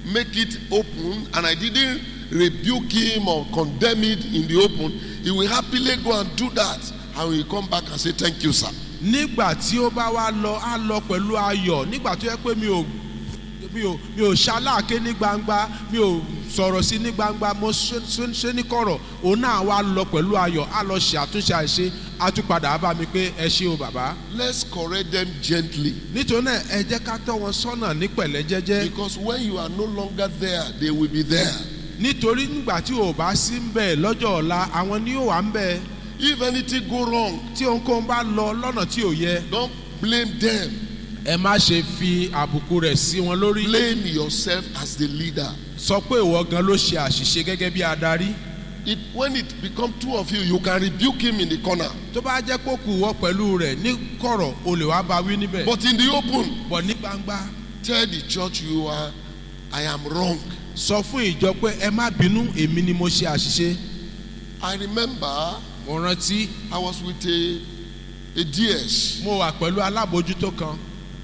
make it open and I didn't rebuke him or condemn it in the open, he will happily go and do that and he will come back and say, Thank you, sir. nígbà tí ó bá wá lọ á lọ pẹ̀lú ayọ̀ nígbà tó yẹ pé mi ò mi ò mi ò ṣaláàké ní gbangba mi ò sọ̀rọ̀ sí ní gbangba mo ṣe ṣe- ṣe ní kọ̀rọ̀ òun náà wá lọ pẹ̀lú ayọ̀ á lọ ṣe àtúnṣe àìṣe á tún padà á bá mi pé ẹ ṣé o bàbá. Let's correct them gently nítorí náà ẹ jẹ́ ká tọ́ wọn sọ́nà ní pẹ̀lẹ́ jẹ́jẹ́ because when you are no longer there, they will be there. nítorí nígbà tí o bá sí ń bẹ̀ lọ́jọ́ ọ̀la àwọn ni yóò wà ń bẹ̀ If anything go wrong, tí ohunkóhun bá lọ lọ́nà tí ò yẹ don't blame them. ẹ má ṣe fi àbùkù rẹ̀ sí wọn lórí Blame yourself as the leader. sọ pé ìwọ gan ló ṣe àṣìṣe gẹ́gẹ́ bí adarí It, when it become two of you, you can rebuke him in the corner. tó bá jẹ́ pé kù wọ́ pẹ̀lú rẹ̀ ní kọ̀rọ̀ o lè wá bá wí níbẹ̀ But in the open, bọ̀ ní gbangba tell the church you are, I am wrong. sọ fún ìjọ pé ẹ má bínú èmi ni mo ṣe àṣìṣe I remember mo rántí I was with a, a DS. mo wà pẹ̀lú alábòójútó kan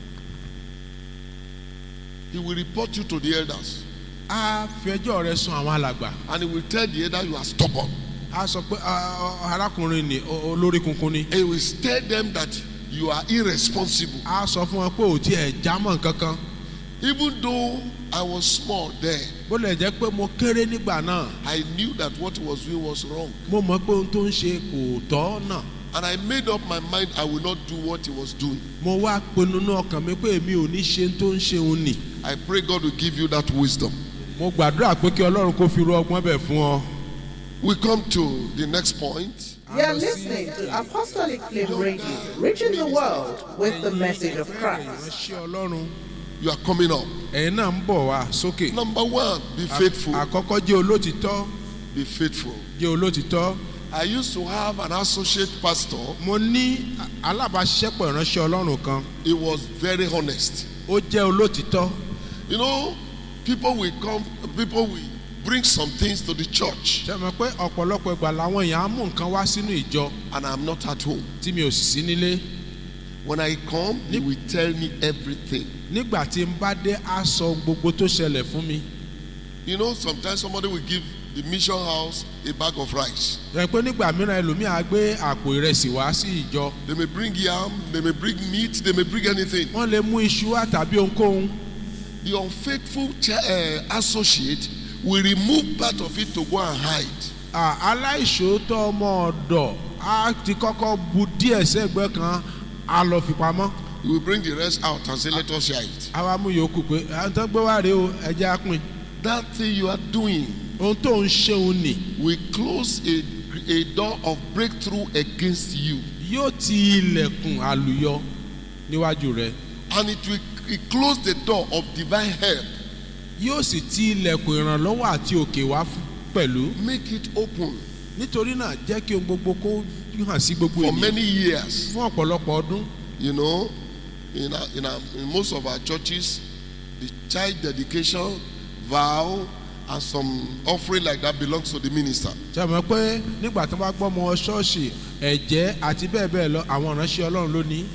He will report you to the elders. á fi ẹjọ́ rẹ̀ sun àwọn alàgbà And he will tell the elder you are stubborn. á sọ pé "Ah, ah, arákùnrin ni o- olórí kunkun ni He will tell them that you are irresponsible. á sọ fún wọn pé ò tí ẹ̀ jámọ̀ kankan Even though I was small then, bó lè jẹ́ pé mo kéré nígbà náà I knew that what he was doing was wrong. mo mọ̀ pé ohun tó ń ṣe kò tọ́ náà And I made up my mind I will not do what he was doing. mo wá pinnu ní ọkàn mi pé èmi ò ní ṣe ohun tó ń ṣe òun nì I pray God will give you that wisdom. mo gbàdúrà pé kí ọlọ́run kó fi ru ọgbọ́n bẹ̀ fún ọ. We come to the next point. You are listening to Apostolic Flame Radio, reaching the world with the message of Christ. ìránṣẹ́ ọlọ́run You are coming up. ẹ̀yin náà ń bọ̀ wá sókè. Number one, be faithful. àkọ́kọ́ jẹ́ olótìtọ́ Be faithful. jẹ́ olótìtọ́. I used to have an associate pastor. mo ní alábàáṣiṣẹ́pọ̀ ìránṣẹ́ ọlọ́run kan He was very honest. ó jẹ́ olótìtọ́. You know, people will come, people will bring some things to the church, ṣe mọ̀ pé ọ̀pọ̀lọpọ̀ ìgbà làwọn èèyàn á mú nǹkan wá sínú ìjọ and I'm not at home. tí mi ò sì sí nílé. When I come, he will tell me everything. nígbà tí n bá dé á sọ gbogbo tó ṣẹlẹ̀ fún mi. You know, sometimes somebody will give the mission house a bag of rice. rẹ̀ pé nígbà mìíràn ẹlòmíì á gbé àpò ìrẹsì wá sí ìjọ. They may bring yam, they may bring meat, they may bring anything. wọ́n lè mú iṣu wá tàbí ohunkóhun. The unfaithful cha- uh, associate will remove part of it to go and hide. À, aláìṣòótọ́ ọmọ ọ̀dọ̀ á ti kọ́kọ́ bu díẹ̀ sẹ́gbẹ́ kan á lọ fi pamọ́. He will bring the rest out and say, Let us share it. á wá mú yòókù pé àwọn tó gbé wá rèé o ẹjẹ́ á pín. That thing you are doing ohun tó ń ṣeun nì will close a, a door of breakthrough against you. yóò ti ilẹ̀kùn àlùyọ níwájú rẹ̀ And it will it close the door of divine help. yóò sì ti ilẹ̀kùn ìrànlọ́wọ́ àti òkè wá fún- pẹ̀lú. Make it open nítorí náà jẹ́ kí ohun gbogbo kó hàn sí gbogbo for ènìyàn many years. fún ọ̀pọ̀lọpọ̀ ọdún. You know, in, our, in, our, in most of our churches, the child dedication, vow, and some offering like that belongs to the minister. ṣe mọ̀ pé nígbà tó bá gbọ́ ọmọ ṣọ́ọ̀ṣì ẹ̀jẹ̀ àti bẹ́ẹ̀ bẹ́ẹ̀ lọ àwọn ìránṣẹ́ ọlọ́run ló ní.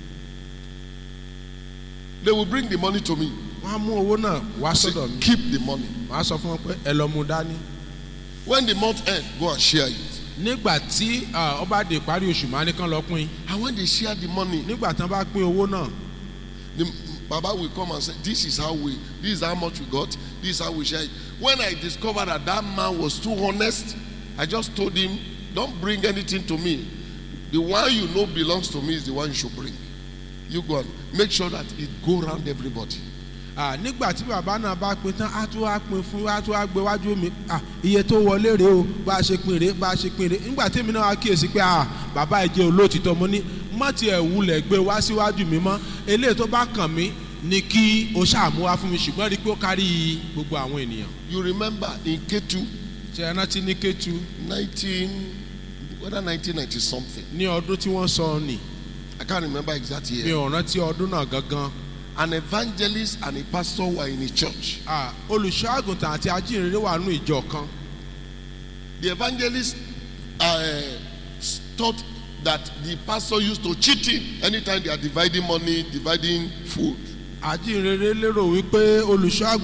They will bring the money to me. wọ́n á mú owó náà wá Say, sọ́dọ̀ mi. keep the money. wọ́n á sọ fún wọn pé ẹ lọ mú dání. When the month end, go and share it. nígbà tí ah, ó bá dé ìparí oṣù máa ní kán lọ pín And when they share the money, nígbà tí wọ́n bá pín owó náà the Baba will come and say, This is how we, this is how much we got, this is how we share it. When I discovered that that man was too honest, I just told him, Don't bring anything to me. The one you know belongs to me is the one you should bring. You go and make sure that it go around everybody. Ah, nígbà tí bàbá náà bá pín tán á tún wá pín fún á tún wá gbé wájú mi Ah, iye tó wọlé rèé o bá a ṣe pín rèé bá a ṣe pín rèé nígbà tí èmi náà wá kíyèsí pé ah, bàbá ẹ jẹ́ olóòtítọ́ mo ní má tiẹ̀ wulẹ̀ gbé wá síwájú mi mọ́ eléyìí tó bá kàn mí ni kí o ṣàmú wá fún mi ṣùgbọ́n rí i pé ó kárí gbogbo àwọn ènìyàn. You remember in Ketu, ṣe é rántí ní Kétu 19, whether 1990 something, ní ọdún tí wọ́n sọ nì I can't remember exact mi year. ò rántí ọdún náà gangan An evangelist and a pastor were in a church. Ah, olùṣọ́ àgùntàn àti ajínrere wà nù ìjọ kan The evangelist uh, thought that the pastor used to cheat him anytime they are dividing money, dividing food. ajínrere lérò wípé olùṣọ́ àgùntàn